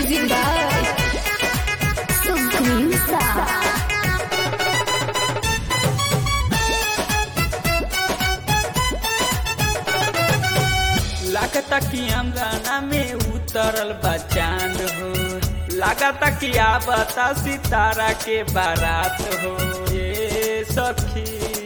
Music by Supreme Star. लागता कि अंगना में उतरल बा चांद हो लागता कि आवता सितारा के बारात हो ये सखी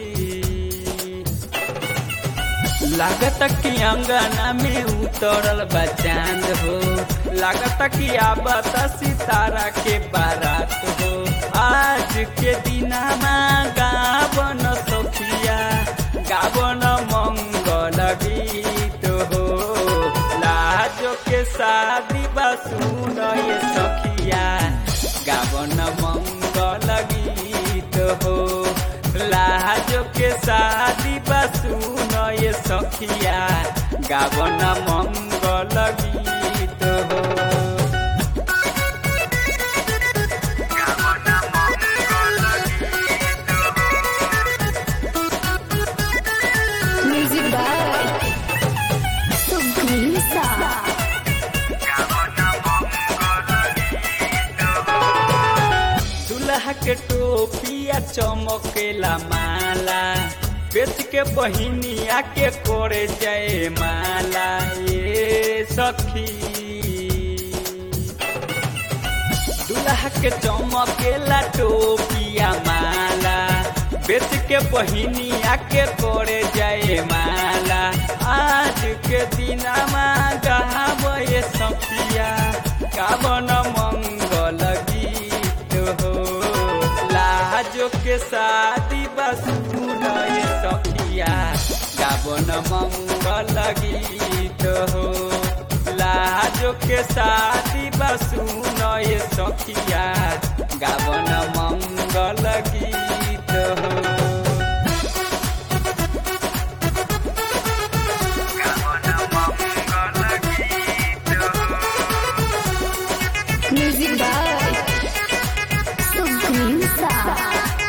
लागता कि अंगना में उतरल बा चांद हो लागता कि आवता सितारा के बारात हो आज के दिनमा गावन सखिया गावन मंगल गीत हो लाजो के शादी बा सुन ये सखिया गावन मंगल गीत हो लाजो के शादी बा सुन ये सखिया गावन मंगल गीत हो Music by Supreme Star. दुल्हा के टोपिया चमकेला माला बेच के बहिनिया के कोरे जय माला ये सखी दुल्हा के चमकेला टोपिया माला बेच के बहिनिया के कोरे जय माला आज के दिनमा गहाब ये सखिया गावन मंगल गीत हो लाजो के शादी बसून ये सखिया गावन मंगल गीत हो लाजो के शादी बसून ये सखिया गावन मंगल गीत हो Music by Supreme Star.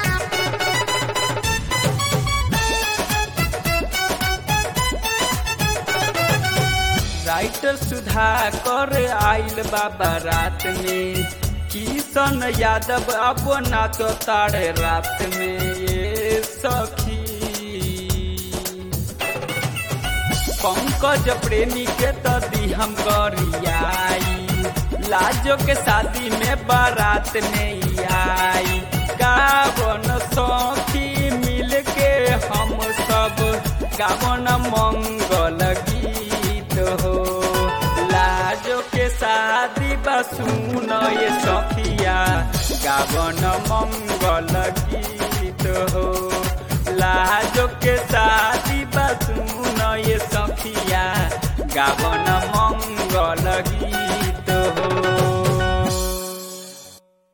Writer Sudhakar आइल बाबा रात में किशन यादव अब नाच तारे रात में ये सखी पंकज प्रेमी के तो दी हम गरियाई लाजो के शादी में बारात नहीं आई गावन सखी मिल के हम सब गावन मंगल गीत हो लाजो के शादी बसून ये सखिया गावन मंगल गीत हो लाजो के शादी बसून ये सखिया गावन मंगल गीत